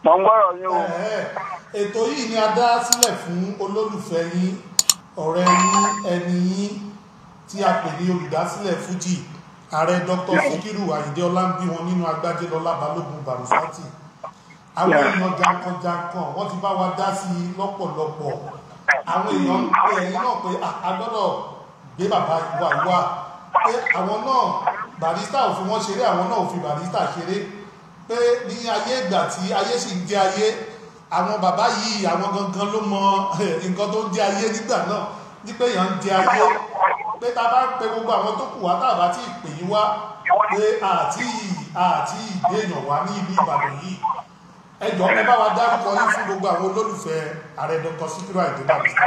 mọ̀ ń gbọ́rọ̀ yín o. Ẹ̀ẹ́, ètò yìí ni a dá sílẹ̀ fún olólùfẹ́ yín ọ̀rẹ́ yín ẹni yín tí a pè ní olùdásílẹ̀ fújì ààrẹ dr sikiru ayinde ọlámbí wọn nínú agbájélọlá balógun barusati àwọn Yeah. èèyàn jankan-jankan wọ́n ti bá wa dá sí i lọ́pọ̀lọpọ̀ àwọn èèyàn ń pè ẹ̀yìn náà pé "Ah, a gbọ́dọ̀ gbé bàbá ìwà ìwà pé àwọn náà barista ò fi wọ́n ṣeré àwọn náà ò fi barista ṣeré pé ní ayé ìgbà tí ayé sì ń jẹ ayé àwọn bàbá yìí àwọn gangan ló mọ eh, nǹkan tó ń jẹ ayé nígbà náà ní pé èèyàn ń jẹ ayé pé ta bá ń pe gbogbo àwọn tó kù wá tá a bá tí ì pè yín wá pé àti àti ìgbéyàn wá ní ìlú ìbàdàn yìí ẹ jọ̀ọ́ ẹ bá wa dárúkọ yín fún gbogbo àwọn olólùfẹ́ ààrẹ dr sikiru ayinde barista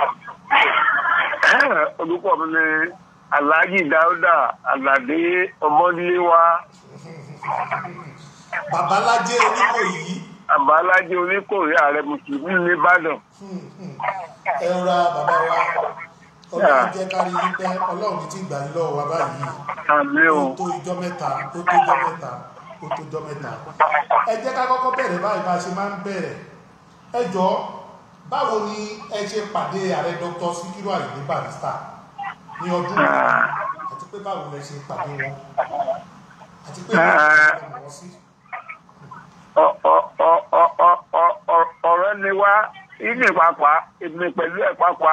orúkọ mi ni alhaji dauda alade ọmọdéléwá babalájé oníkòyí àbálájẹ oníkòrí ààrẹ mùsùlùmí nìbàdàn. ẹ rọra bàbá wa ọlọ́run jẹ́ kárí yín pẹ́ ọlọ́run ní ti gbà yín lọ́wọ́ wa báyìí àmì o ó tó ijọ́ mẹ́ta ó tó ijọ́ mẹ́ta ó tó ijọ́ mẹ́ta ẹ jẹ́ ká kọ́kọ́ bẹ̀rẹ̀ báyìí bá a ṣe máa ń bẹ̀rẹ̀ ẹ jọ báwo ni ẹ ṣe pàdé ààrẹ dr sikiru ayinde barista ní ọdún yìí àti pé báwo lẹ ṣe pàdé wọn àti pé báwo lẹ ṣe mọ̀ wọ́n sí. Ọ- ọ- ọ- ọ- ọ- ọ- ọ- ọ̀rẹ́ ni wá ìní pàpà èmi pẹ̀lú ẹ̀ pàpà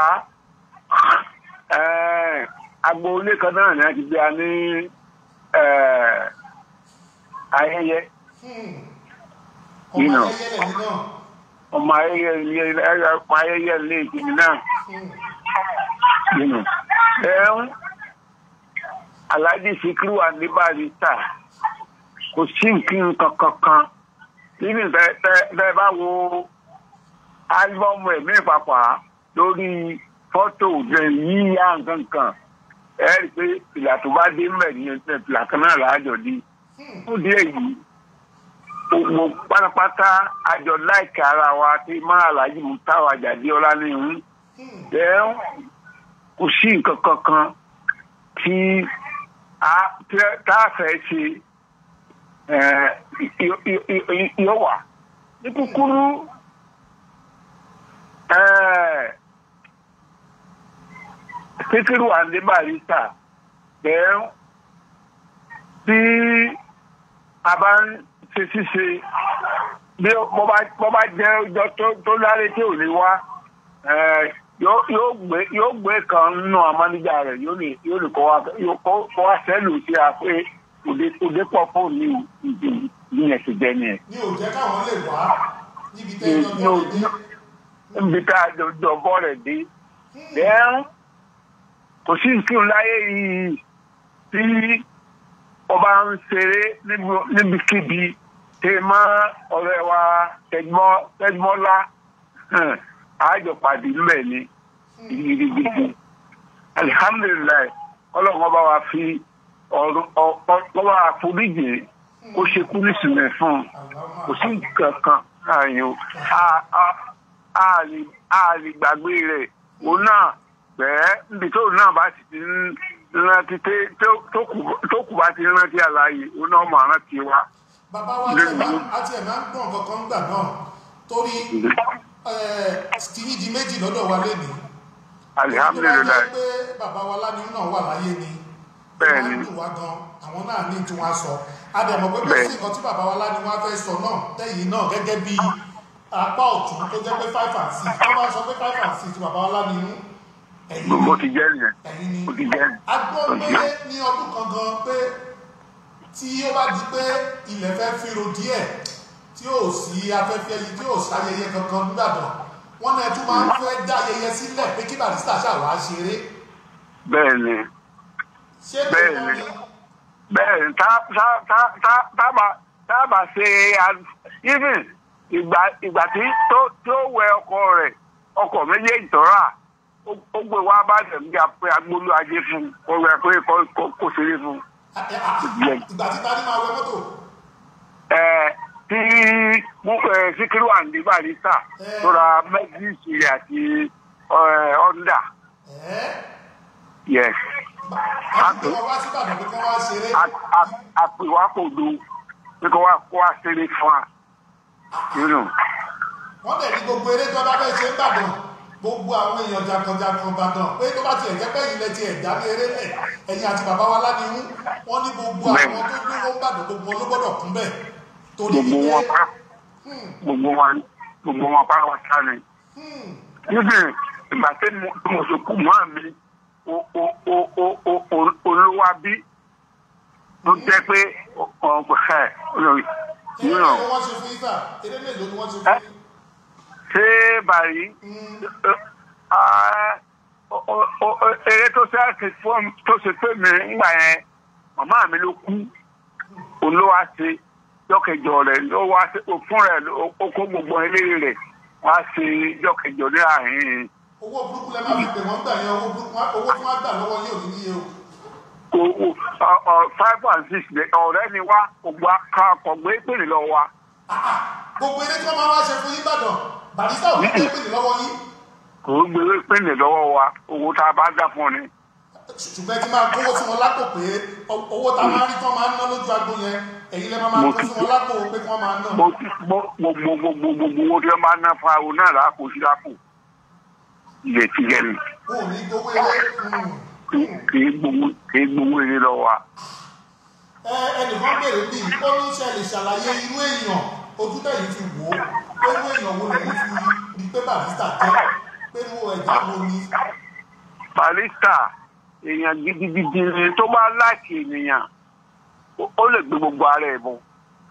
agboolé kan náà ni a ti gbé a ní eh, ayẹyẹ Hmm. You ọmọ know. ayẹyẹ lẹ́yìn náà ọmọ ayẹyẹ ilé ọmọ ayẹyẹ ilé ìkíni náà. Hmm. you know. Then, Alhaji Sikiru Ayinde Barrister kò sí nǹkan kankan kan nínú tẹ bá wo álbọ́ọ̀mù ẹ̀mí ìpapà lórí fọ́tò rẹ̀ yíyá nǹkan kan ẹ rí i pé ìlà tó bá dé mẹ́ ní ìlà kan náà láàjọ di fún díẹ̀ yìí gbogbo pátápátá àjọ láìka ara wa tí máa Alhaji Mutawa Ajadi Ọláníyàn Hmm. then kò sí nǹkan kankan tí a tẹ- tá a fẹ́ ṣe eh, yó- yó- yó- yóò wà. ní kúkúrú eh, Sikiru Ayinde Barrister then tí a bá ń ṣe ṣíṣe bí ó- bó bá bó bá jẹ́ ọjọ́ tó- tó láre tí ò lè wá eh, yóò yóò gbé yóò gbé kan nínú amánijà rẹ̀ yóò lè yóò lè kọ́ wa yóò kọ́ kọ́ wa sẹ́lù sí a pé òde òde pọ̀ fóònù ní ìdí ìyẹn ti jẹ́ nìyẹn. ní ò jẹ́ káwọn lè wá níbi tẹ́ Ní- ẹjọ́ ní jọ́ o- lè dé. níbi tá a jọ jọ bọ́ rẹ̀ dé. Then, kò sí nǹkan láyé yìí tí ọba ń ṣeré níbi- níbikíbi tẹ mọ́ ọ̀rẹ́ wa Tẹ̀gbọ́n- Tẹ̀gbọ́nlá hàn, àjọ pàdé ńbẹ̀ ni gidigidi. alihamdulilayi ọlọ́run ọba wa fi ọ̀rọ̀ ọba àforíjì kó ṣe kú nísìnyẹ fún un kò sí nǹkan kan ààyò a lè gbàgbé rẹ̀ òun náà bẹ́ẹ̀ níbi tó náà bá ti ti ń rántí té- tó- tó kù- tó kù bá ti rántí àlàyé òun náà mọ̀ rántí wa. bàbá wa tẹ̀ máa àti ẹ̀ máa ń gbọ̀n kankan gbà náà torí tìyín di méjì lọ́dọ̀ wa lénìí. alihamdulilayi tó bá jẹ́ pé bàbá wa lánìí náà wà láyé ni Bẹ́ẹ̀ ó ni. máa ń dùn wá gan àwọn náà ní tí wọ́n á sọ adẹ̀mọ̀ pé kò Bẹ́ẹ̀. sí nǹkan tí bàbá wa lánìí wọ́n á fẹ́ sọ náà tẹ̀yìn náà gẹ́gẹ́ bí apá ọ̀tún tó jẹ́ pé five and six tó bá sọ pé five and six bàbá wa lánìí mú ẹ̀yìn bó ni ti jẹ́ nìyẹn ẹ̀yìn ni bó ti jẹ́ a gbọ́ pé ní ọdún kan gan pé tí ó bá di pé ilẹ̀ fẹ́ fíro díẹ̀ tí ò sí afẹ́fẹ́ yìí tí ò sáyẹyẹ kankan nígbàdàn wọ́n náà tún máa ń fẹ́ dá ayẹyẹ sílẹ̀ pé kí Barrister ṣàwá ṣeré bẹ́ẹ̀ ni ṣé Bẹ́ẹ̀ tó ni. bẹ́ẹ̀ ni tá tá- tá- tá- tábà tábà ṣe a- even ìgbà ìgbà tí tó tó wẹ ọkọ rẹ̀ ọkọ méjèèjì tó rà ó ó gbé wá bá tẹ̀mí pé agbólú ajé fún un kó rẹ pé kó- kó- kó ṣeré fún un. ìgbà tí tani máa wẹ mọ́tò Ẹ, tí mú ẹ, Síkírù Àyìndé Barrister tó ra mẹ́gíìsì àti ẹ, Honda ẹ̀ yes a ti gbé wọn wá sí Ìbàdàn pé kí wọ́n wá ṣeré àpèwá kò do pé kó wá kó wá ṣeré fún wa. you know. wọ́n dẹ̀ ní gbogbo eré tó bá fẹ́ ṣe ń bàdàn gbogbo àwọn èèyàn jàǹkànjàǹkàn bàdàn pé tó bá tiẹ̀ jẹ́ pé ilẹ̀ tiẹ̀ dá ní eré lẹ̀ ẹ̀yìn àti bàbá wa ládìhún wọ́n ní gbogbo Bẹ́ẹ̀ni. àwọn tó dúró ń bàdàn gbogbo wọn ló gbọ́dọ̀ kún bẹ́ẹ̀ torí gbogbo wípé wọn pa gbogbo wọn gbogbo wọn pa wọn sá ni. níbi ìgbà tí mo tí mo ṣe kú mọ́ mi o- o- o- o- o- o- olówó bí ló jẹ́ pé ọ̀pọ̀ ẹ̀ eré you mélòó know, ni wọ́n ṣe fún yíta eré mélòó ni wọ́n ṣe fún yín. ṣé báyìí Mm, Ah, o- o- o- o- eré tó ṣe àti fún tó ṣe pé mi ńgbà yẹn màmá mi ló kú òun ló wá ṣe jọkẹjọ rẹ ló wá ṣe fún rẹ ó kó gbogbo eléré rẹ wá ṣe jọkẹjọ ní àárín owó burúkú lẹ máa fi pè wọ́n gbà yẹn owó burúkú owó tí wọ́n gbà lọ́wọ́ yóò ní níye o. owó five and six ní ọ̀rẹ́ ni wá gbogbo akọ̀gbé pèrè lọ wa gbogbo eré tí wọ́n máa wá ṣe fún yín bàdàn barista ò ní pé pè ní lọ́wọ́ yín kò ń gbé pèrè lọ́wọ́ wa owó tá a bá dá fún ni. ṣùgbọ́n ẹ ti máa kówó sí wọn lápò pé owó tá a máa ń rí tí wọ́n máa ń ná lójú agbo yẹn ẹ̀yin lẹ́ máa máa kó sí wọn lápò pé kí wọ́n máa ná. mo mo gbogbo gbogbo gbogbo owó tí wọ́n bá ná fún àwọn náà lápò sí lápò ilé ti yẹ mi. wọn ò ní gbowó eré. mm. kì í gbowó kì í gbowó eré lọ wa. ẹ ẹnìkan béèrè bí ó ní ṣe lè ṣàlàyé irú èèyàn ojú tẹ̀yìn fi wò ó pé irú èèyàn wo lẹ́yìn fi rí pé barista jẹ́ pé irú ẹ̀dá wo ni. barista èèyàn gidigidi ni tó bá láìkì ènìyàn ó- ó lè gbé gbogbo ara ẹ̀ bọ̀.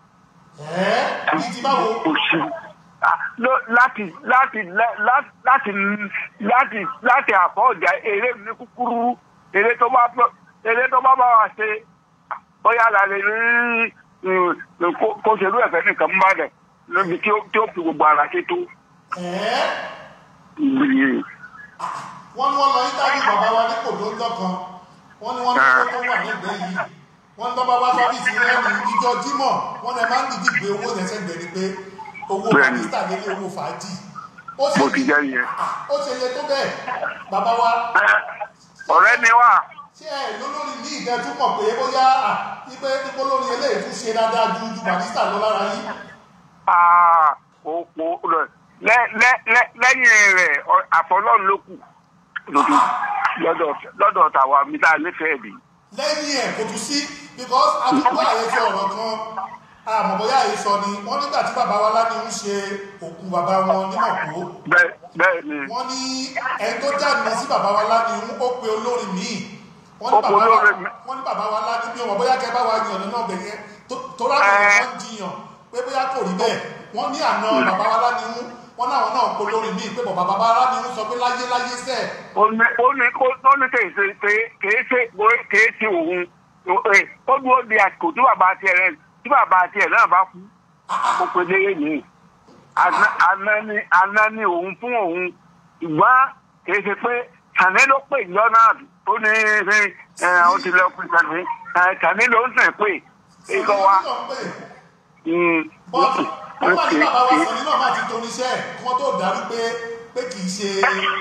ẹ̀ẹ́ ní ti báwo. kò sí Ah, ló- láti láti lá- lá- láti láti láti àfọ̀jà eré ní kúkúrú eré tó bá fẹ́- eré tó bá bá wa ṣe bóyá la lè rí mm, kó- kó ṣerú ẹ̀fẹ́ nìkan ń bá dẹ̀ lóbi tí ó tí ó fi gbogbo ara ṣe tó. ẹ̀ẹ́ ìgbìyànjú. wọ́n ní wọ́n lọ ítájú bàbá wa ní kòdóńjọ́ kan wọ́n ní wọ́n ní owó tó wà lẹ́gbẹ̀ẹ́ yìí wọ́n ní tọ́ba wá sọ́fíìsì rẹ̀ ní ìjọ jímọ̀ wọ́n ní ẹ máa ń dìdí gbé owó yẹn sẹ́gbẹ̀ẹ́ ni pé owó Bẹ́ẹ̀ni. barista lélẹ̀ owó fàájì ó bó ti jẹ́ yẹn. ó ṣe yẹ tó bẹ́ẹ̀ bàbá wa ọ̀rẹ́ ni wá ṣé ẹ lólórí ní ìgbẹ́ tún mọ̀ pé bóyá à, wípé ipò lórí eléyìí tún ṣe dáadáa ju ju barista lọ lára yín Ah, o- o- lẹ- lẹ- lẹ- lẹ- lẹ́yìn rẹ̀ ọ- àfọlọ́run ló kù lójú lọ́dọ̀ lọ́dọ̀ tàwa mi tá a nífẹ̀ẹ́ bí. lẹ́yìn ẹ̀ kò tún sí because àtúntò àyẹ̀sọ ọ̀rọ̀ kan àmọ̀ bóyá àyẹ̀sọ ni wọ́n nígbà tí bàbá wa láti ń ṣe òkú bàbá wọn ní mọ̀kó bẹ́ẹ̀ bẹ́ẹ̀ ni wọ́n ní ẹni tó jáde sí bàbá wa láti ń ó pe olórin míì wọ́n ní Ó pe bàbá wa olórin mi- wọ́n ní bàbá wa láti bí ọmọ bóyá kẹ́ bá wa yàn lọ́nà ọ̀bẹ yẹn tó- tó rákò Ẹ́. wọ́n jiyàn pé bóyá kò rí bẹ́ẹ̀ wọ́n ní àná bàbá wa láti ń wọ́n náà wọn náà pe olórin míì pé bàbá bàbá wa láti ń sọ pé láyé láyé sẹ́ẹ̀ ó ní ó ní ó- ó ní kèé ṣe kèé kèé ṣe kèé ṣe òun Ẹ, ó dúró di àsìkò tí bàbá tiẹ̀ rẹ̀ tí bàbá tiẹ̀ náà bá kú ó pe léyé mi àná àná ni àná ni òun fún òun ṣùgbọ́n kèé ṣe pé tàní ló pè yọ náà tó ní ṣe ẹ ó ti lọ pé tàní ẹ, tàní ló ń sìn pé ikọ̀ wa. Sọ ní pé mm, bọ́ọ̀lù wọ́n bá ní kèé- bàbá wa kèé- sọ nínú ọ̀ma ti toníṣẹ́ ẹ̀ kí wọ́n tó dàrú pé pé kì í ṣe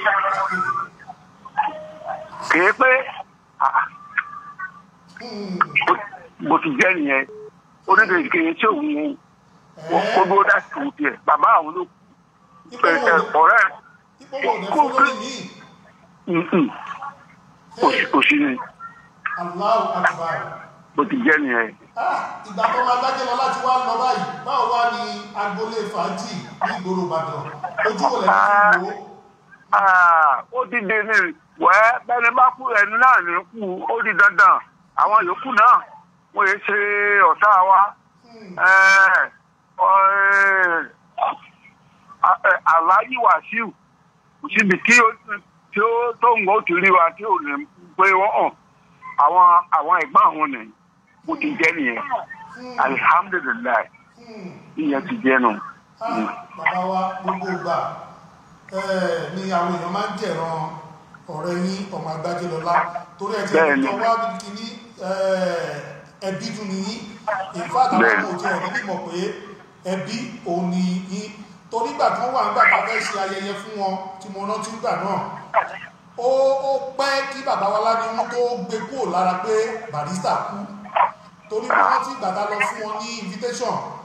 kèé pé ah, Hmm, bó ti jẹ́ nìyẹn oníkèé kèé tí òun ẹ̀, kó dúró dá sí òun tiẹ̀ bàbá àwọn ló ipò ẹ, wo ẹ, ni- ọ̀rẹ́ ipò wo ni fún lórí míì mm-mm, kò sí kò sí ni Allahu Akbar bó ti jẹ́ nìyẹn. Ah, ìgbà tó máa dájẹ́ lọ láti wá lọ báyìí báwo wá ní agboolé fàájì ní ìgboro Ìbàdàn ojú wo lẹ́yìn fi wò ó Ah, ó ti di ní wẹ́ bẹ́ni bá kú ẹni náà ní kú ó di dandan àwọn yòókù náà wọ́n yé ṣe ọ̀tá wa. Hmm, Eh, ọ- eh, Alhaji Wasiu kò síbi tí ó tí ó tó ń gbọ́ ti rí wa tí ò ní pé wọ́n hàn àwọn àwọn ẹ̀gbọ́n àwọn nìyí bó ti jẹ́ nìyẹn hmm, alihamudulilayi hmm. ìyẹn ti jẹ́ nù. Ah, bàbá wa gbogbo ìgbà eh, ni àwọn èèyàn máa ń jẹ̀ràn ọ̀rẹ́ yín ọmọ agbájé lọ́lá torí ẹ̀ tí ẹ̀ Bẹ́ẹ̀ni. tó wá bí kíní ẹbí tún ni yín ìfáàtà àwọn Bẹ́ẹ̀ni. ọmọ òjò ẹ̀rí mímọ̀ pé ẹbí òun ni yín torí ìgbà kan wà nígbà tá a fẹ́ ṣe ayẹyẹ fún wọn tí mo rántí gbà náà ó ó pẹ́ kí bàbá wa ládìmú tó gbé kúrò lára pé barista kú torí mo rántí ìgbà tá a lọ fún wọn ní invitation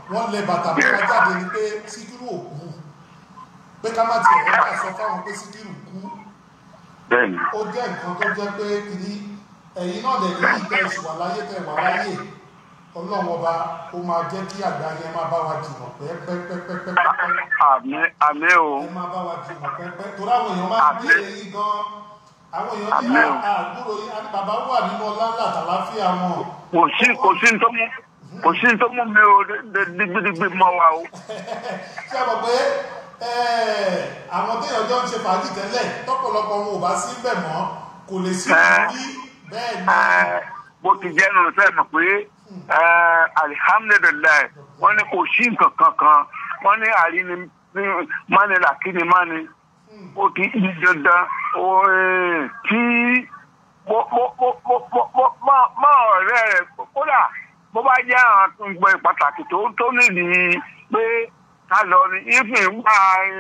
wọ́n lẹ bàtà mẹ́ta jáde ni pé síkírù ò kú pé ká má tiẹ̀ ẹ̀ bá sọ fáwọn pé síkírù kú bẹ́ẹ̀ni ó jẹ́ nǹkan tó jẹ́ pé kìíní ẹ̀yin náà lè ní ìtẹ́ ìṣù wà láyé tẹ̀ wà láyé ọlọ́run ọba ó máa jẹ́ kí àgbà yẹn máa bá wa jìnà pẹ́ẹ́pẹ́ẹ́pẹ́ẹ́pẹ́ àmì àmì o ẹ máa bá wa jìnà pẹ́ẹ́pẹ́ torí àwọn èèyàn máa ń béèrè yín gan àwọn èèyàn ní Àmín o. àgbúrò yín àti bàbá wà nínú ọlá ńlá àtàláfíà wọn kò sí kò sí ní tó mú kò sí ní tó mú mi o digbidigbi mọ wa o ṣé ẹ mọ̀ pé ẹ̀, àwọn téèyàn jọ ń ṣe fàájì tẹ́lẹ̀ tọ́pọ̀lọpọ̀ wọn ò bá sí bẹ̀ mọ́ kò lè sí Ẹ̀. ìrírí bẹ́ẹ̀ ni Ẹ, bó ti jẹ́ nínú sẹ́ẹ̀ mọ̀ pé ẹ, alihamudulilayi wọ́n ní kò sí nǹkan kankan wọ́n ní àríni mani làkíni mani ó ti di dandan ó, ẹ, tí bó bó bó bó bó bó má- má ọ̀rẹ́ rẹ̀ kódà bó bá jẹ́ àwọn gbẹ pàtàkì tó tó nídìí pé ká lọ ní ìfìn gbà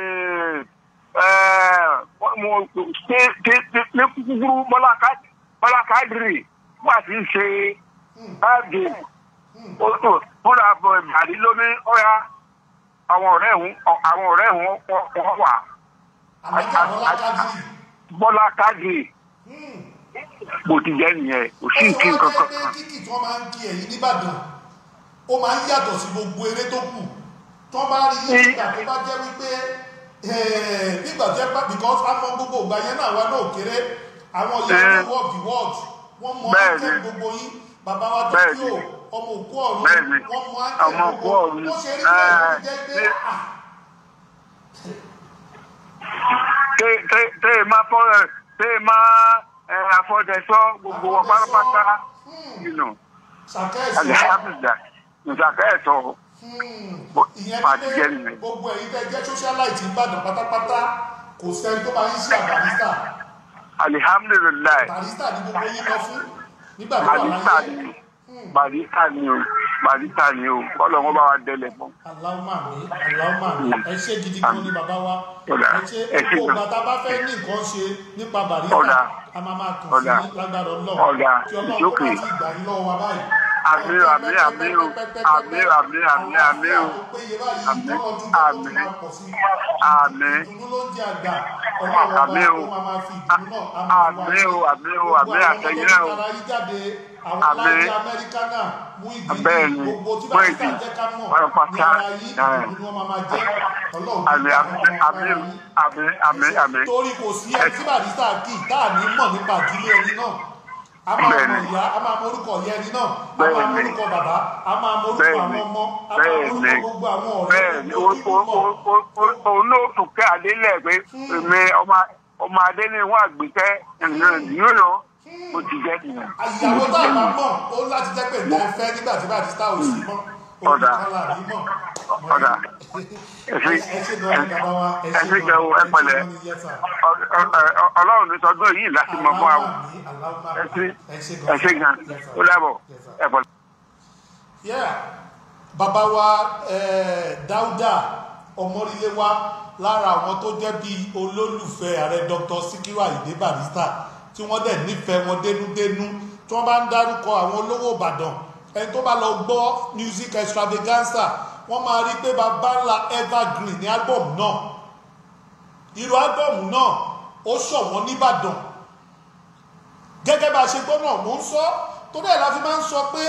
mo ṣe ní kúkúrú bọ́lá káàdì bọ́lá káàdìrì wà tí ń ṣe káàdì fúnra bọ̀ ìbàdí lóní ọ̀yá àwọn ọ̀rẹ́ ìhun àwọn ọ̀rẹ́ ìhun wọ́n wà àmọ́jà bọ́lá kájírì bọ́lá káàdìrì bó ti jẹ́ nìyẹn kò sí nǹkan ó kankan sọ wá jẹ́ pé kíkì tí wọ́n máa ń kí ẹ̀yìn nìbàdàn ó máa ń yàtọ̀ sí gbogbo eré tó kù tí wọ́n bá rí yín nígbà tó bá jẹ́ wípé eh, nígbà tó jẹ́ pé because a mọ gbogbo ìgbà yẹn náà wá náà kéré àwọn ìyá Eh. ní word the word wọ́n mọ Bẹ́ẹ̀ni. áńkẹ́ gbogbo yín bàbá wa tó Bẹ́ẹ̀ni. kí o ọmọ òkú ọ̀run Bẹ́ẹ̀ni. wọ́n mọ Ọmọ áńkẹ́ òkú gbogbo ọ̀run. wọ́n ṣe rí bẹ́ẹ̀ ló Eh, jẹ́ pé ní- ah tẹ tẹ tẹ ẹ máa fọ ẹ tẹ ẹ máa ẹ àfọdẹsọ gbogbo wọn pátápátá nínú ṣàkẹ́ẹ̀sì alihamdulilayi nzàkà ẹ̀tọ́ Bó- ìyẹn bá ní ti jẹ́ pé nìyẹn. gbogbo ẹ̀yin tẹ́ jẹ́ socialite ìbàdàn pátápátá kò sẹ́ni tó máa ń ṣe àbàrísà alihamdulilayi barista ni gbogbo yín lọ fún nígbà tó wà barista láyé ni barista ni o barista ni o kọlọ wọn bá wa délẹ fún. aláwọ̀mà mi aláwọ̀mà mi ẹ ṣe gidi gan ni bàbá wa Ọ̀dà, ẹ ṣe ẹ ṣé gbogbo gan. ìgbà tá a bá fẹ́ ní nǹkan ṣe nípa Ọ̀dà. barista a máa máa kàn sí Ọ̀dà. lágbára ọlọ́run Ọ̀dà, kí ọlọ́run tó ìjókòó. bá ti gbà yín lọ́wọ́ wa báyìí. Àmín, àmín, àmín o. Àmín, àmín, àmín, àmín o. Àlàáfíà tó péye báyìí, Àmín, tọ́lọ́dún tó tó àmín. máa pọ̀ sí. Àmín. ìdùnnú ló ń jẹ àgbà ọlọ́run ọba Àmín o. ó máa máa fi ìdùnnú náà á máa wá Àmín o, àmín o, Gbogbo àmín àwọn àtẹ̀yìn ọmọ náà tó o. ti tara yín jáde àwọn Àmín. láti amẹ́ríkà náà mú ìdí Bẹ́ẹ̀ni, gbogbo tí mú barista ìdí. jẹ́ ká mọ̀ Pátápátá. ní ara yín Ẹ̀. ìdùnnú ni wọ́n máa máa jẹ́ ọlọ́run tó àmì gbà àmì fún ọmọ àmì ara yín àmì àmì àmì. torí kò sí ẹni tí barista kì í tá à ní mọ̀ nípa ìdílé ẹni náà a máa mọ Bẹ́ẹ̀ni. ìyá a máa mọ orúkọ ìyá ẹni náà a máa mọ Bẹ́ẹ̀ni. orúkọ bàbá a máa mọ orúkọ Bẹ́ẹ̀ni. àwọn ọmọ a máa mọ orúkọ Bẹ́ẹ̀ni. gbogbo àwọn ọ̀rẹ́ bẹ́ẹ̀ni o gbogbo o ojúlùmọ̀. o o o òun náà tún kẹ́ adélẹ̀ pé èmi ọmọ ọmọ adé ni wọ́n àgbẹ̀tẹ́ yóò lọ mo ti jẹ́ nìyẹn. àyàwó tá a bá mọ̀ ó láti jẹ́ pé ìgbà fẹ́ nígbà tí barista ò sí mọ́ Ọ̀dà. olùkọ́ là ní mọ̀. Ọ̀dà. ẹ ṣe gan ni bàbá wa ẹ ẹ ṣe gan o, ẹ pẹ̀lẹ́. gan ni yes sir. Ọ- ọ- ọ- ọlọ́run ní sọdún yìí láti mọ fún àwọn Aláwọ̀ àmì, aláwọ̀ ẹ àmì. ṣe ẹ ṣe gan Yes, sir. ó dábọ̀ Yes, sir. ẹ bọ̀. yeah bàbá wa eh, dáúdà ọmọrílé wa lára àwọn tó jẹ́ bí olólùfẹ́ ààrẹ dr sikiru ayinde barista tí wọ́n dẹ̀ nífẹ̀ẹ́ wọn dénúdénú tí wọ́n bá ń dárúkọ àwọn olówó ìbàdàn ẹni tó bá lọ gbọ́ music extravaganza wọ́n máa rí pé bàbá ńlá evergreen ní album náà irú album náà ó ṣọ̀wọ́n nìbàdàn gẹ́gẹ́ bá a ṣe gbọ́ náà mò ń sọ torí ẹ̀ la fi máa ń sọ pé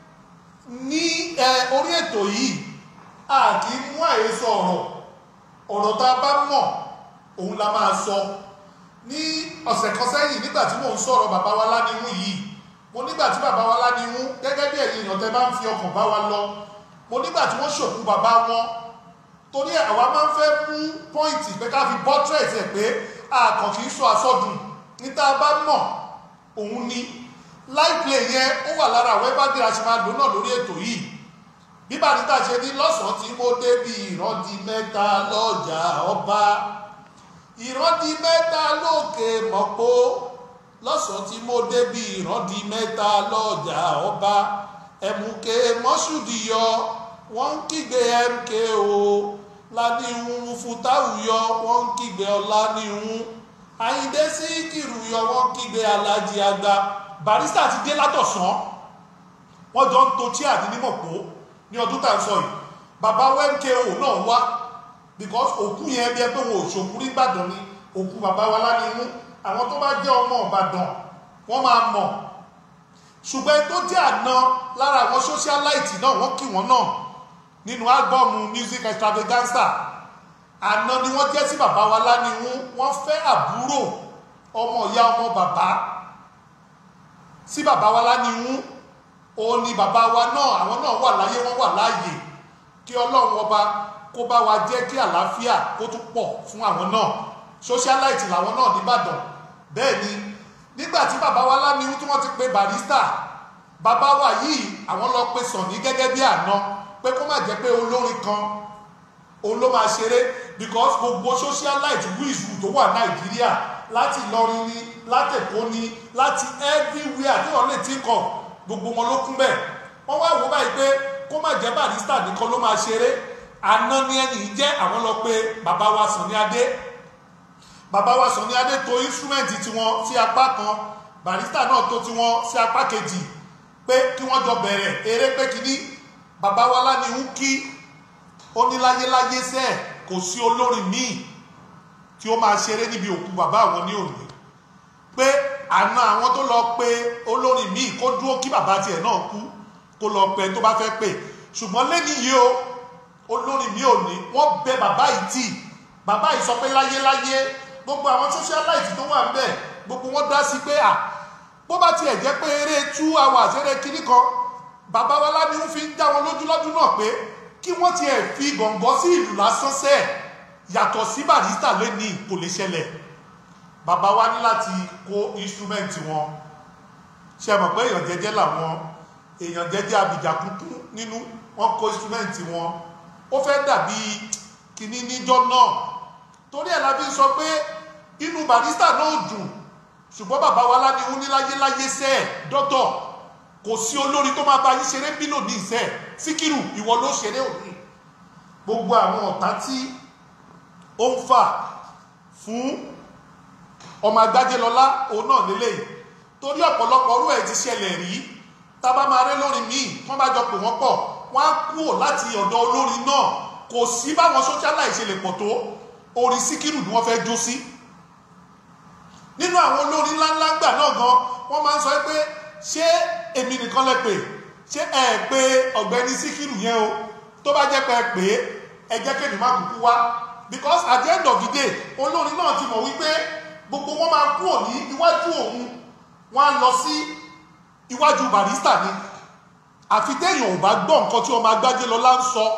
ní ẹ orí ètò yìí a kì í mú àhesọ ọ̀rọ̀ ọ̀rọ̀ tá a bá mọ̀ òun la máa sọ ní ọ̀sẹ̀ kan sẹ́yìn nígbà tí mò ń sọ̀rọ̀ bàbá wa lánìhún yìí mo nígbà tí bàbá wa lánìhún gẹ́gẹ́ bí ẹ̀yin èèyàn tẹ́ bá ń fi ọkàn bá wa lọ mo nígbà tí wọ́n ṣòkú bàbá wọn torí ẹ̀ àwa máa ń fẹ́ mú pọ́ìntì pé ká fi bọ́tírẹ̀tì ẹ̀ pé àkàn kì í sọ àsọdùn ní tá a bá mọ̀ òun ni láìpẹ́ yẹn ó wà lára àwọn ẹgbẹ́ bí a ṣe máa lò náà lórí ètò yìí bí bàdídà ṣe ní lọ́sàn-án tí mo débi ìrọ́dí mẹ́ta lọ́jà ọba ìrọ́dí mẹ́ta lókè mọ̀pó lọ́sàn-án tí mo débi ìrọ́dí mẹ́ta lọ́jà ọba ẹ̀mùkẹ́ mọ́ṣúdìyọ wọ́n ń kígbe mko lánìhun fútáwùyọ wọ́n ń kígbe ọ̀lànìhun àyíndé síkìrù yọ wọ́n ń kígbe alájí àgbà barista ti dé látọ̀sán wọ́n jọ ń to tí àdínímọ̀pó ní ọdún tá à ń sọ yìí bàbá wmko náà wá because òkú yẹn bí ẹ pé wọn ò ṣòkú rí ìbàdàn ni òkú bàbá wa lánìí àwọn tó bá jẹ́ ọmọ ìbàdàn wọ́n máa mọ̀ ṣùgbọ́n ẹni tó jẹ́ àná lára àwọn socialite náà wọ́n kí wọ́n náà nínú álbọ́ọ̀mù music extravaganza àná ni wọ́n jẹ́ sí bàbá wa lánìí wọ́n fẹ́ àbúrò ọmọ ìyá ọmọ bàbá sí bàbá wa lánìí òun ni bàbá wa náà àwọn náà wà láyé wọ́n wà láàyè kí ọlọ́run ọba kó bá wa jẹ́ kí àlàáfíà kó tún pọ̀ fún àwọn náà socialite làwọn náà nìbàdàn bẹ́ẹ̀ ni nígbà tí bàbá wa láníwú tí wọ́n ti pe barista bàbá wa yìí àwọn lọ pe Sunny gẹ́gẹ́ bí àná pé kó má jẹ́ pé olórin kan òun ló máa ṣeré because gbogbo socialite wíìsù tó wà nàìjíríà láti Ìlọrin ni láti Èkó ni láti everywhere tí wọ́n lè tí kọ̀ gbogbo wọn ló kún bẹ́ẹ̀ wọ́n wá wò báyìí pé kó má jẹ́ barista nìkan ló máa ṣeré àná ni ẹni jẹ́ àwọn lọ pé bàbá wa Sunny Adé bàbá wa Sunny Adé to instrument tiwọn sí apá kan barista náà tó tiwọn sí apá kejì pé kí wọ́n jọ bẹ̀rẹ̀ eré pé kíní bàbá wa láníhù kí ó ní láyéláyé sẹ́ kò sí olórin míì tí ó máa ṣeré níbi òkú bàbá àwọn ní òní pé àna àwọn tó lọ pé olórin míì kó dúró kí bàbá tiẹ̀ náà kú kó lọ pẹ tó bá fẹ́ pè ṣùgbọ́n lẹ́ni yìí o olórin mi ò ní wọ́n bẹ bàbá yìí tì bàbá yìí sọ pé láyéláyé gbogbo àwọn socialite tó wà ń bẹ̀ gbogbo wọn dá sí pé à bó bá tiẹ̀ jẹ́ pé eré two hours eré kiri kan bàbá wa láni ń fi ń dá wọn lójú lọ́dún náà pé kí wọ́n tiẹ̀ fi gọ̀ǹgọ́ sí ìlú lásán sẹ́ẹ̀ yàtọ̀ sí barista lẹ́ni kò lè ṣẹlẹ̀ bàbá wa ní láti kó instrument wọn ṣe mọ̀ pé èèyàn jẹ́jẹ́ làwọn èèyàn jẹ́jẹ́ abìjà kúkú nínú wọn kó instrument wọn ó fẹ́ dàbí kìíní níjọ́ náà torí ẹ̀ la fi sọ pé inú barista náà dùn ṣùgbọ́n bàbá wa láníwú ní láyéláyé sẹ́ ẹ̀ dọ́tọ̀ kò sí olórin tó máa bá yín ṣeré bílò ní ìṣẹ́ síkírù ìwọ ló ṣeré òní gbogbo àwọn ọ̀tá tí ó ń fà fún ọmọ agbájẹ́lọ́lá òun náà lélẹ́yìí torí ọ̀pọ̀lọpọ̀ orú ẹ̀ ti ṣẹlẹ̀ rí tábà máa rẹ́ lórin míì wọ́n bá jọ pè wọ́n pọ̀ wọ́n á kúrò láti ọ̀dọ̀ olórin náà kò sí báwọn socialite ṣe lè pọ̀ tó orin síkírù ni wọ́n fẹ́ jó sí nínú àwọn olórin ńláńlá gbà náà gan wọ́n máa ń sọ pé ṣé èmi nìkan lẹ pè ṣé ẹ pé ọ̀gbẹ́ni síkírù yẹn o tó bá jẹ́ pé ẹ pè é ẹ jẹ́ kémi má kúkú wá because at the end of the day olórin náà ti mọ̀ wípé gbogbo wọn máa kúrò ní iwájú òun wọ́n á lọ sí iwájú barista ni àfi téèyàn ò bá gbọ́ nǹkan tí ọmọ agbájé lọ́lá ń sọ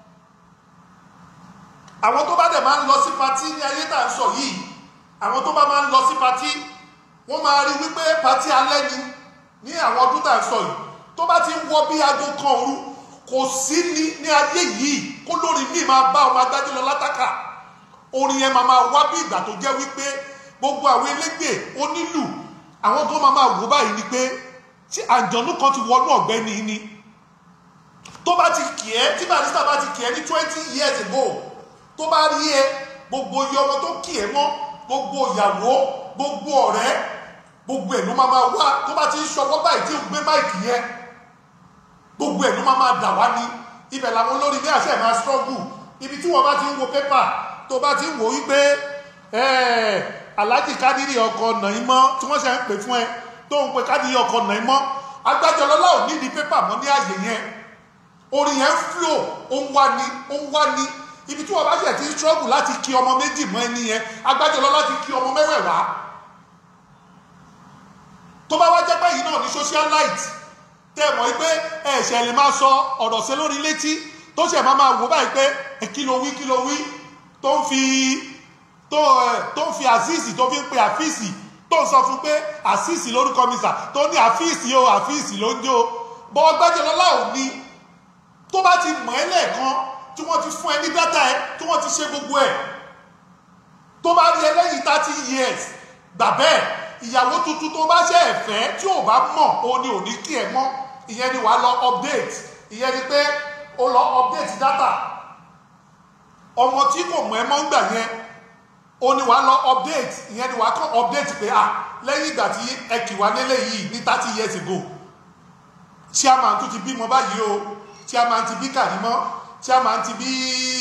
àwọn tó bá dẹ̀ máa ń lọ sí patí ní ayé tá à ń sọ yìí àwọn tó bá máa ń lọ sí patí wọ́n máa rí wípé patí alẹ́ ni ní àwọn ọdún tá à ń sọ yìí tó bá ti ń wọ bí aago kan òru kò sí ní ní ayé yìí kó lórí míì máa bá ọmọ agbájé lọ látàkà orin yẹn máa máa wá bí ìgbà tó jẹ́ wípé gbogbo àwọn elégbè onílù àwọn tó máa máa wò báyìí ni pé tí àjọ̀nú kan ti wọnú ọ̀gbẹ́ni ni tó bá ti kì ẹ́ tí barista bá ti kì ẹ́ ní twenty years ago tó bá rí ẹ gbogbo iye ọmọ tó kì ẹ́ mọ́ gbogbo ìyàwó gbogbo ọ̀rẹ́ gbogbo ẹ̀ ló máa máa wá tó bá ti ń ṣọwọ́ báyìí tí ó gbé máìkì yẹn gbogbo ẹ̀ ló máa máa dà wá ní ibẹ̀ làwọn olórin ní àṣẹ máa struggle ibi tí wọ́n bá ti ń wo pépà tó bá ti ń wò wípé aláàjì kádìrì ọkọ̀ nàímọ́ tí wọ́n ṣe ń pè fún ẹ tó ń pe kádìrì ọkọ̀ nàímọ́ agbájọlọ́lá ò nídìí pépà mọ́ ní àyè yẹn orin yẹn ń flow ó ń wá ní ó ń wá ní ibi tí wọ́n bá ṣe ti ń struggle láti kí ọmọ méjì mọ́ ẹni yẹn agbájọlọ́lá ti kí ọmọ mẹ́wẹ̀ẹ̀wá tó bá wá jẹ́ pé yìí náà ní socialite tẹ́ mọ̀ pé ẹ̀ṣẹ̀ lè máa sọ ọ̀rọ̀ sí lórí létí tó ṣẹ̀ máa máa wò báyìí pé kí ló wí kí ló wí tó ń fi tó tó ń fi àfíìsì tó fi ń pe àfíìsì tó ń sọ fún pé àfíìsì lórúkọ mi sà tó ní àfíìsì o àfíìsì ló ń jó bọ́ọ̀ gbẹ́jọ́lọ́lá ò ní tó bá ti mọ̀ ẹ́ lẹ́ẹ̀kan tí wọ́n ti fún ẹ ní dátà ẹ tí wọ́n ti ṣe gbogbo ẹ̀ tó bá rí ẹ lẹ́yìn thirty years gbà bẹ́ẹ̀ ìyàwó tuntun tó bá ṣe ẹ̀fẹ́ tí ò bá mọ̀ òun ni ò ní kí ẹ mọ́ ìyẹn ni wàá lọ update ìyẹn ni pé ó lọ update data ọmọ tí kò mọ̀ ẹ́ mọ́ ń gbà yẹn ó ní wàá lọ update ìyẹn ni wàá kàn update pé à lẹ́yìn ìgbà tí ẹ kì wá nílé yìí ní thirty years ago chairman tún ti bímọ báyìí o chairman ti bí Kàrímọ́ chairman ti bí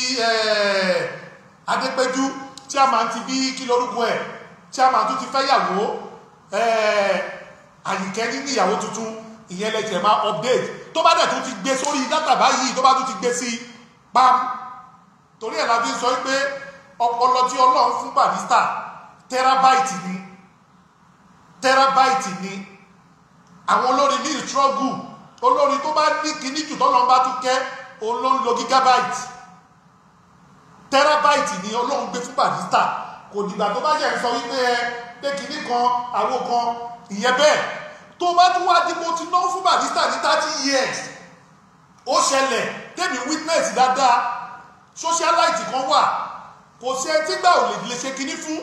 adépẹ́jú chairman ti bí kí lórúkọ ẹ̀ chairman tún ti fẹ́yàwó àyìnkẹ́ ní ìyàwó tuntun ìyẹn lẹ́jẹ̀ máa update tó bá dẹ̀ tún ti gbé sórí dátà báyìí tó bá tún ti gbé sí pam torí ẹ̀ la fi sọ pé ọpọlọ tí ọlọ́run fún barista terabyte ni terabyte ni àwọn olórin ní struggle olórin tó bá ní kíní jù tọ́lọ́run bá tún kẹ́ òun ló ń lo gigabyte terabyte ni ọlọ́run gbé fún barista kò dìgbà tó bá yẹ sọ wípé ẹ pé kíní kan àwo kan ìyẹn bẹ́ẹ̀ tó bá tún wá dípò tí náà fún barista ní thirty years ó ṣẹlẹ̀ tẹ́mi witness dáadáa socialite kan wà kò sí ẹtí gbà ò lè lè ṣe kíní fún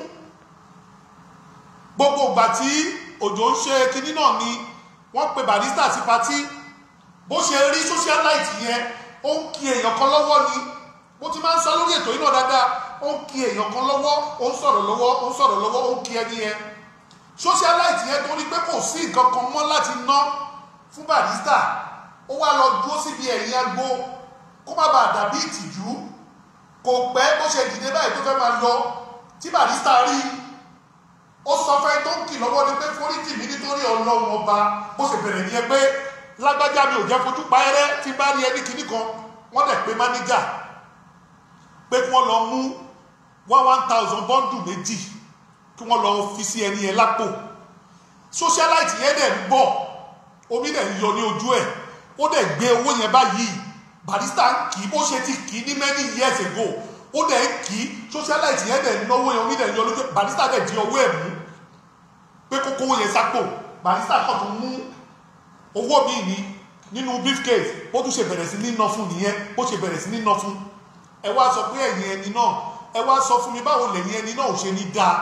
gbogbo ìgbà tí òjò ń ṣe kíní náà ni wọ́n pe barista sí patí bó ṣe rí socialite yẹn ó ń kí èèyàn kan lọ́wọ́ ni mo ti máa ń sọ lórí ètò yìí náà dáadáa ó ń kí èèyàn kan lọ́wọ́ ó ń sọ̀rọ̀ lọ́wọ́ ó ń sọ̀rọ̀ lọ́wọ́ ó ń kí ẹni yẹn socialite yẹn torí pé kò sí nǹkan kan mọ́ láti ná fún barista ó wá lọ dúró síbi ẹ̀yìn agbo kó má bàa dàbí ìtìjú kò pẹ́ bó ṣe dìde báyìí tó fẹ́ máa lọ tí barista rí ó sọ fẹ́ tó ń kì lọ́wọ́ ni pé foríjì mi nítorí ọlọ́run ọba bó ṣe bẹ̀rẹ̀ nìyẹn pé lágbájá mi ò jẹ́ fojú pa ẹrẹ́ tí bá rí ẹni kìíní kan wọ́n dẹ̀ pé mánéjà pé kí wọ́n lọ mú one one thousand bọ́ndù méjì kí wọ́n lọ fi sí ẹni yẹn lápò socialite yẹn dẹ̀ ń bọ̀ omi dẹ̀ ń yọ ní ojú ẹ̀ ó dẹ̀ gbé owó yẹn báyìí barista ń kì í bó ṣe ti kì í ní many years ago ó dẹ̀ ń kì í socialite yẹn dẹ̀ ń náwó yẹn omi dẹ̀ ń yọ lójú barista dẹ̀ di owó ẹ̀ mú pé kókó owó yẹn sápò barista kàn tún mú owó mi ní nínú briefcase ó tún ṣe bẹ̀rẹ̀ sí ní ná fún nìyẹn ó ṣe bẹ̀rẹ̀ sí ní ná fún ẹ wá sọ pé ẹ̀yin ẹni náà ẹ wá sọ fún mi báwo lẹ̀yin ẹni náà ò ṣe ní dáa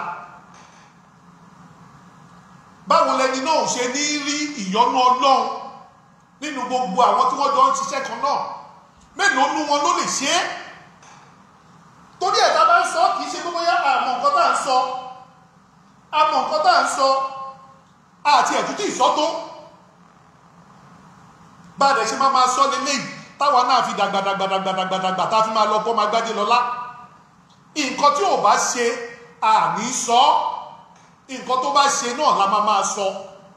báwo lẹni náà ò ṣe ní rí ìyọ́nú ọlọ́run nínú gbogbo àwọn tí wọ́n jọ ń ṣiṣẹ́ kan náà mélòó nú wọn ló lè ṣe é torí ẹ̀ tá a bá ń sọ kì í ṣe pé bóyá àmọ̀ nǹkan tá à ń sọ àmọ̀ nǹkan tá à ń sọ àti ẹ̀tútù ìsọ́tó bá a dẹ̀ ṣe máa máa sọ lélẹ́yìí táwa náà fi dàgbàdàgbàdàgbàdàgbà tá a fi máa lọ kọ́ máa gbájé lọ́lá nǹkan tí ò bá ṣe àní sọ nǹkan tó bá ṣe náà la máa máa sọ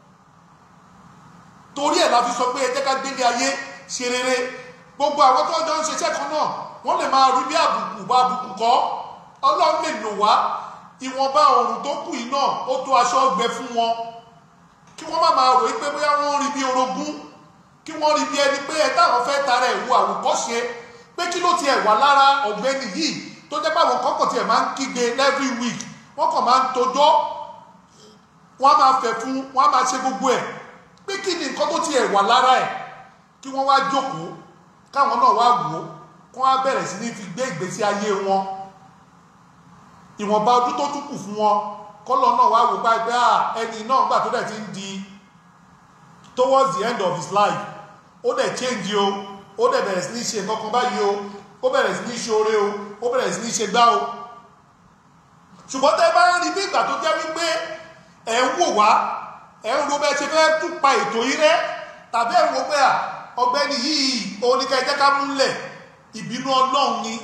torí ẹ̀ la fi sọ pé ẹ jẹ́ ká gbélé ayé ṣe rere gbogbo àwọn tó jọ ń ṣiṣẹ́ kan náà wọ́n lè máa rí bí àbùkù bá àbùkù kọ́ ọlọ́run lè lò wá ìwọ̀nba ọ̀run tó kù yìí náà ó tó aṣọ ọgbẹ fún wọn kí wọ́n má máa rò pé bóyá wọ́n rí bí orogún kí wọ́n rí bí ẹni pé ẹ táwọn fẹ́ tara ẹ̀ wo àwòkọ́ṣe pé kí ló tiẹ̀ wà lára ọ̀gbẹ́ni yìí tó jẹ́ báwọn kọ́kọ́ tiẹ̀ máa ń kígbe every week wọ́n kàn máa ń tojọ́ wọ́n á máa fẹ̀ fún wọ́n á máa ṣe gbogbo ẹ̀ pé kí ni nǹkan tó tiẹ̀ wà lára ẹ̀ kí wọ́n wá jókòó káwọn náà wá wò ó kí wọ́n á bẹ̀rẹ̀ sí ní fi gbé ìgbésí ayé wọn ìwọ̀nba ọdún tó tún kù fún wọn kọ́lọ̀ náà wá wò báyìí pé ẹni náà gbà tó dẹ̀ ti ń di towards the end of his life ó dẹ̀ change o ó dẹ̀ bẹ̀rẹ̀ sí ní ṣe nǹkan kan báyìí o ó bẹ̀rẹ̀ sí ní ṣe oore o ó bẹ̀rẹ̀ sí ní ṣe gbá o ṣùgbọ́n tẹ́ bá ń rí bí ìgbà tó jẹ́ wípé ẹ̀ ń wò wá ẹ̀ ń ro bẹ́ẹ̀ ṣe fẹ́ tún pa ètò yìí rẹ́ tàbí ẹ̀ ń wo pé à ọgbẹ́ni yìí oníkẹ́ jẹ́ ká múlẹ̀ ìbínú ọlọ́run ni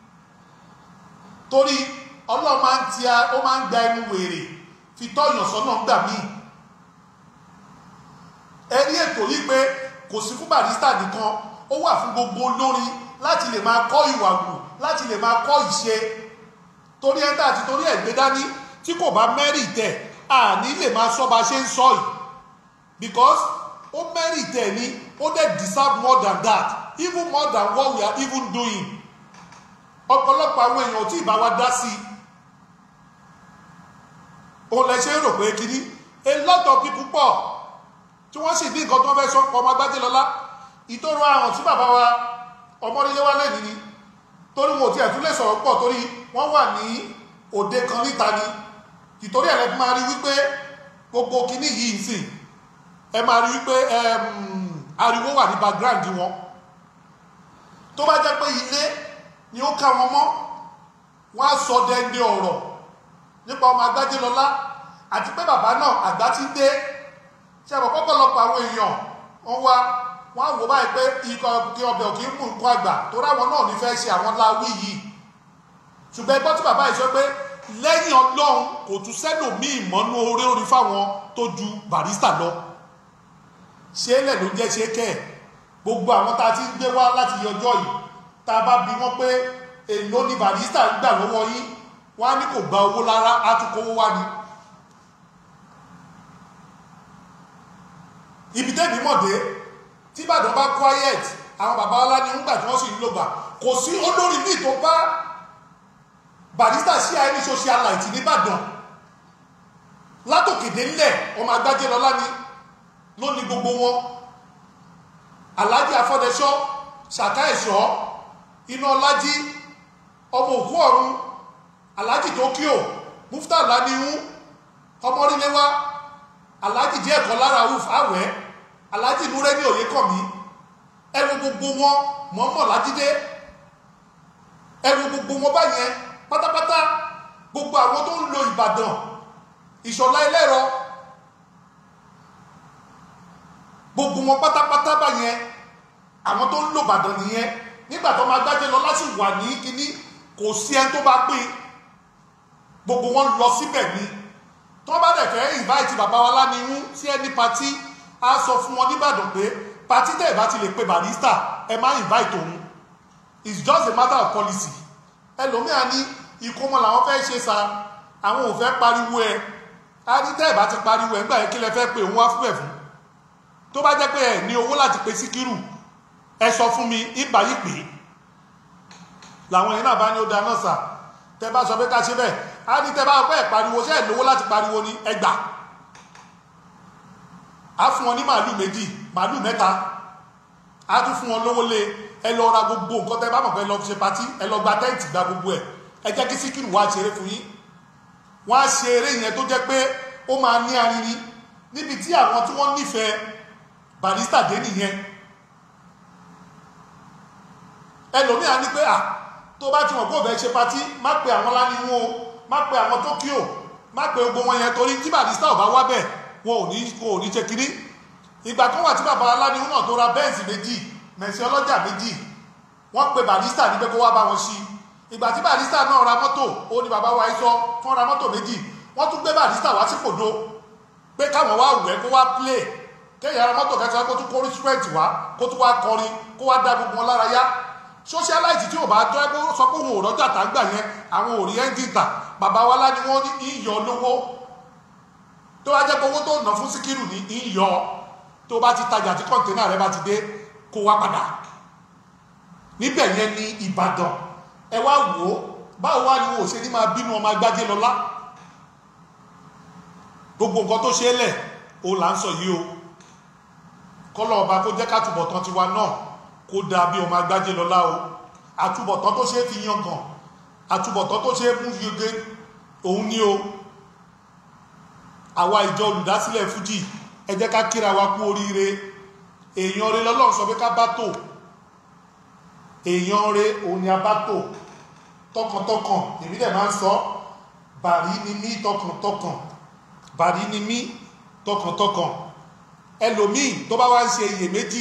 torí ọlọ́run máa ń ti a ó máa ń gba ẹnu wèrè fi tọ́yàn sọ́nà gbà míì ẹni ètò yìí pé kò sí fún barista nìkan ó wà fún gbogbo olórin láti lè máa kọ́ ìwà wù láti lè máa kọ́ ìṣe torí ẹ̀ńtà àti torí ẹ̀gbẹ́ dání tí kò bá mẹ́rì tẹ̀ àní lè máa sọ bá ṣe ń sọ yìí because ó mẹ́rì tẹ̀ ni ó dẹ̀ deserve more than that even more than what we are even doing ọ̀pọ̀lọpọ̀ àwọn èèyàn tí ìbá wa dá sí òun lẹ ṣe ń rò pé kíní a lot of people pọ̀ tí wọ́n sì ní nǹkan tó fẹ́ sọ pọ̀ ọmọ agbájé lọ́lá ìtòrò àrùn tí bàbá wa ọmọdélé wá lẹ́ni ni torí wọn ò tiẹ̀ tún lè sọ̀rọ̀ pọ̀ torí wọ́n wà ní òde kan níta ni ìtorí ẹ̀rẹ́ fi máa rí wípé gbogbo kíní yìí ń sìn ẹ máa rí wípé ariwo wà ní background wọn tó bá jẹ́ pé ilé ni ó ká wọn mọ́ wọ́n á sọ dẹ́ndé ọ̀rọ̀ nípa ọmọ agbájé lọ́lá àti pé bàbá náà àgbà ti dé ṣe àbọ̀ pọ́pọ̀lọpọ̀ àwọn èèyàn wọ́n wá wọ́n á wò báyìí pé ikọ̀ kí ọbẹ̀ òkè ń mú nǹkan àgbà tó ráwọn náà ní fẹ́ ṣe àwọn láwí yìí ṣùgbọ́n ẹgbọ́n tí bàbá yìí sọ pé lẹ́yìn ọlọ́run kò tún sẹ́lòmíì mọ́nú orí orí fáwọn tó ju barista lọ ṣé lẹ̀ ló jẹ́ ṣe kẹ́ ẹ̀ gbogbo àwọn tá a ti ń gbé wá láti ọjọ́ yìí tá a bá bi wọ́n pé èló ni barista ń gbà lọ́wọ́ yín wọ́n á ní kò gba owó lára á tún kówó wá ni ibi tẹ́bi mọ̀dé tí ìbàdàn bá quiet àwọn bàbá ọlá ní ńgbà tí wọ́n sì ń lò gbà kò sí olórí míì tó bá barista sí àìní social light nìbàdàn látòkèdè ńlẹ̀ ọmọ agbájé lọ́lá ni ló ní gbogbo wọn alhaji afọdẹsọ ṣàká ẹ̀ṣọ́ iná ọlájí ọmọ òkú ọ̀run alhaji tokyo mufta lanihu ọmọríléwá alhaji díẹ̀ kan lára uf awẹ́ alhaji nureni oyèkànmí ẹrù gbogbo wọn mọ́mọ́ lájídé ẹrù gbogbo wọn báyẹn pátápátá gbogbo àwọn tó ń lo ìbàdàn ìṣọ̀lá ẹlẹ́rọ gbogbo wọn pátápátá báyẹn àwọn tó ń lo ìbàdàn nìyẹn nígbà tó máa gbájẹ lọ láti wà ní kíní kò sí ẹni tó bá pín gbogbo wọn lọ síbẹ̀ ni tó bá dẹ̀ fẹ́ invite bàbá wa lánìhún sí ẹni patí á sọ fún wọn nìbàdàn pé patí tẹ̀ bá ti lè pe barista ẹ má invite òun it's just a matter of policy ẹlòmíà ní ìkómọ làwọn fẹ́ ṣe sa àwọn ò fẹ́ pariwo ẹ á ní tẹ́ ẹ̀ bá ti pariwo ẹ nígbà yẹn kí lẹ fẹ́ pe òun wá fún ẹ̀ fún tó bá jẹ́ pé ẹ ní owó láti pe síkírù ẹ sọ fún mi ìgbà yìí pé làwọn yẹn náà bá ní ó dáná sà tẹ bá sọ pé ká ṣe bẹ́ẹ̀ á ní tẹ bá pẹ́ ẹ̀ pariwo ṣé ẹ̀ lówó láti pariwo ní ẹgbà á fún wọn ní màálù méjì màálù mẹ́ta á tún fún wọn lówó lé ẹ lọ ra gbogbo nǹkan tẹ bá mọ̀ pé ẹ lọ fi ṣe patí ẹ lọ gba tẹ́ǹtì gba gbogbo ẹ̀ ẹ jẹ́ kí síkírù wá ṣeré fún yín wọ́n á ṣe eré yẹn tó jẹ́ pé ó máa ní arinrin níbi tí àwọn tí wọ́n nífẹ̀ẹ́ barista dé nìyẹn ẹlòmíà ní pé à tó bá ti wọ̀n kó bẹ́ẹ̀ ṣe patí má pe àwọn láníwó o má pe àwọn tókíò má pe gbogbo wọn yẹn torí tí barista ò bá wá bẹ̀ wọn ò ní wọn ò ní ṣe kiri ìgbà kan wà tí bàbá aláníwó náà tó ra bẹ́ẹ̀sì méjì mẹ̀sì ọlọ́jà méjì wọ́n pe barista ní pé kó wá bá wọn ṣí ìgbà tí barista náà ra mọ́tò ó ní bàbá wa sọ fún ra mọ́tò méjì wọ́n tún gbé barista wá sí kòdo pé káwọn wá wẹ̀ kó wá play kéèyàn ara mọ́tò kẹsàn-án kó tún kó instrument wá kó tún wá kọrin kó wá dá gbogbo wọn lára yá socialite tí ò bá tọ́ ẹgbẹ́ sọ pé òun ò rọ́jà tá gbà yẹn àwọn ò rí ẹ́ńdì tà bàbá wa lá ni wọ́n ní ìyọ̀ lówó tó bá jẹ́ pé owó tó nà fún síkírù ní ìyọ̀ tó bá ti tajà tí kọ́ńténà rẹ bá ti dé kó wá padà níbẹ̀ yẹn ní Ìbàdàn ẹ wá wò ó báwo wá ni wọn ò ṣe ní máa bínú ọmọ agbájé lọlá gbogbo nǹkan tó ṣe é lẹ̀ o là ń sọ yìí o kọ́lọ̀ ọba kó jẹ́ kátùbọ̀tán tiwa náà kó dá bí ọmọ agbájé lọlá o àtúbọ̀tán tó ṣe é fi yangàn àtúbọ̀tán tó ṣe é mú yege òun ní o àwa ìjọ olùdásílẹ̀ fújì ẹ jẹ́ ká kíra wa kú oríire èèyàn rẹ lọ́lọ́run sọ pé ká bá tò èèyàn rẹ òun ni a bá tò tọkàntọkàn èmi dẹ̀ máa ń sọ bàrí ni mí tọkàntọkàn bàrí ni mí tọkàntọkàn ẹlòmíì tó bá wá ń ṣe iyèméjì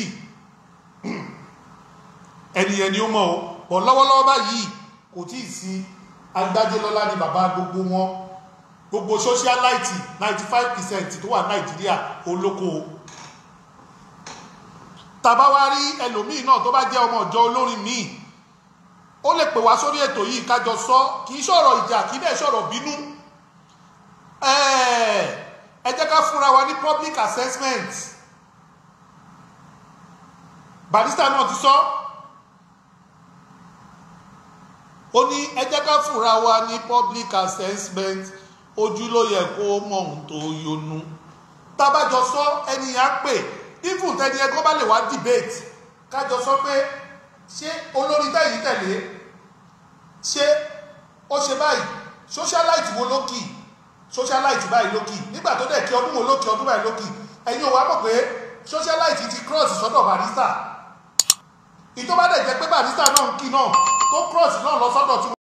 ẹnìyẹn ni ó mọ̀ ọ́ pọ̀ lọ́wọ́lọ́wọ́ báyìí kò tí ì sí agbájélọ́lá ni bàbá gbogbo wọn gbogbo socialite 95% tó wà nàìjíríà olóko tàbá wá rí ẹlòmíì náà tó bá jẹ́ ọmọ ìjọ olórin míì ó lè pè wá sórí ètò yìí kájọ sọ kì í sọ̀rọ̀ ìjà kì í dẹ̀ sọ̀rọ̀ bínú ẹ jẹ́ ká fúnra wa ní public assessment barista náà ti sọ ó ní ẹ jẹ́ ká fúnra wa ní public assessment ojú ló yẹ kó mọ ohun tó yọnu tábàjọ sọ ẹni yà pè even tẹni ẹgbọ́n bá lè wá debate kájọ sọ pé ṣé olórí tẹ̀yìn tẹ̀lé ṣé ó ṣe báyìí socialite wo ló kì socialite báyìí ló kì nígbà tó dẹ̀ kí ọdún wo ló kì ọdún báyìí ló kì ẹ̀yin ò wá mọ̀ pé socialite ti cross sọ́dọ̀ barista ìtọ́ bá dẹ̀ jẹ́ pé barista náà ń kí náà tó cross náà lọ sọ́dọ̀ tí